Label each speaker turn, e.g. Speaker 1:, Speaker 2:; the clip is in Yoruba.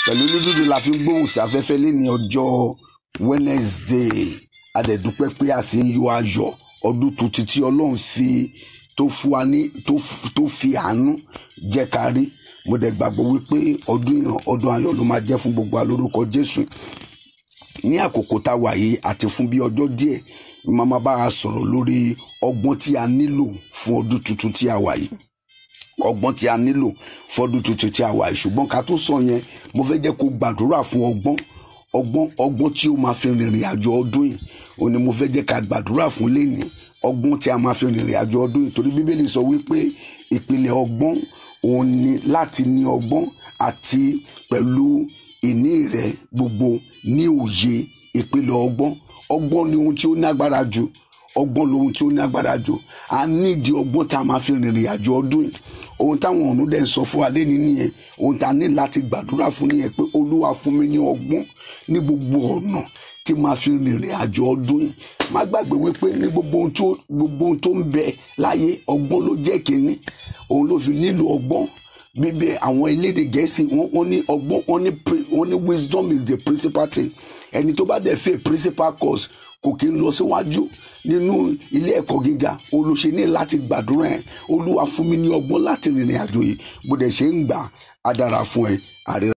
Speaker 1: pẹ̀lú lúdúdú la fi ń gbóhùn sí afẹ́fẹ́ lé ní ọjọ́ Wednesday adẹ̀dúpẹ́ pé a sì ń yọ ayọ̀ ọdún tuntun tí ọlọ́run fi tó fún wa ní tó fi àánú jẹ́ ká rí mo dẹ̀ gbàgbọ́ wípé ọdún yẹn ọdún ayọ̀ ló máa jẹ́ fún gbogbo alórúkọ Jésù ní àkókò tá a wà yìí àti fún bí ọjọ́ díẹ̀ màmá bá a sọ̀rọ̀ lórí ọgbọ́n tí a nílò fún ọdún tuntun tí a wà yìí ọgbọ́n tí a nílò fún ọdún tuntun tí a wà yìí ṣùgbọ́n ká tó sọ yẹn mo fẹ́ jẹ́ kó gbàdúrà fún ọgbọ́n ọgbọ́n ọgbọ́n tí ó máa fi rìnrìn àjò ọdún yìí òun ni mo fẹ́ jẹ́ ká gbàdúrà fún lẹ́nìí ọgbọ́n tí a máa fi rìnrìn àjò ọdún yìí torí bíbélì sọ wípé ìpìlẹ̀ ọgbọ́n òun ni láti ní ọgbọ́n àti pẹ̀lú ìní rẹ̀ gbogbo ní òye ìpìlẹ̀ ọgbọ́n ọgbọ́n ni ohun tí ó ní agbára jù ọgbọ́n lohun tí ó ní agbára jù a nídìí ọgbọ́n tá a máa fi rìnrìn àjò ọdún yìí ohun táwọn ọ̀run dẹ̀ ń sọ fún wa lẹ́ni nìyẹn ohun tá a ní láti gbàdúrà fún nìyẹn pé olúwa fún mi ní ọgbọ́n ní gbogbo ọ̀nà tí máa fi rìnrìn àjò ọdún yìí má gbàgbé wípé ní gbogbo ohun tó gbogbo ohun tó ń bẹ láyé ọgbọ́n ló jẹ́ kínní òun ló fi nílò ọgbọ́n bíbẹ àwọn elédè gẹ̀ẹ́sì wọ́n ní ọgbọ́n wọ́n ní wọ́n ní wisdom is the principal thing ẹni tó bá dẹ̀ fẹ́ principal course kò kí ń lọ síwájú nínú ilé ẹ̀kọ́ gíga òun ló ṣe ní láti gbàdúrà ẹ̀ olúwa fún mi ní ọgbọ́n láti rìnrìn àjò yìí bó dẹ̀ ṣe ń gbà á dára fún ẹ àríra.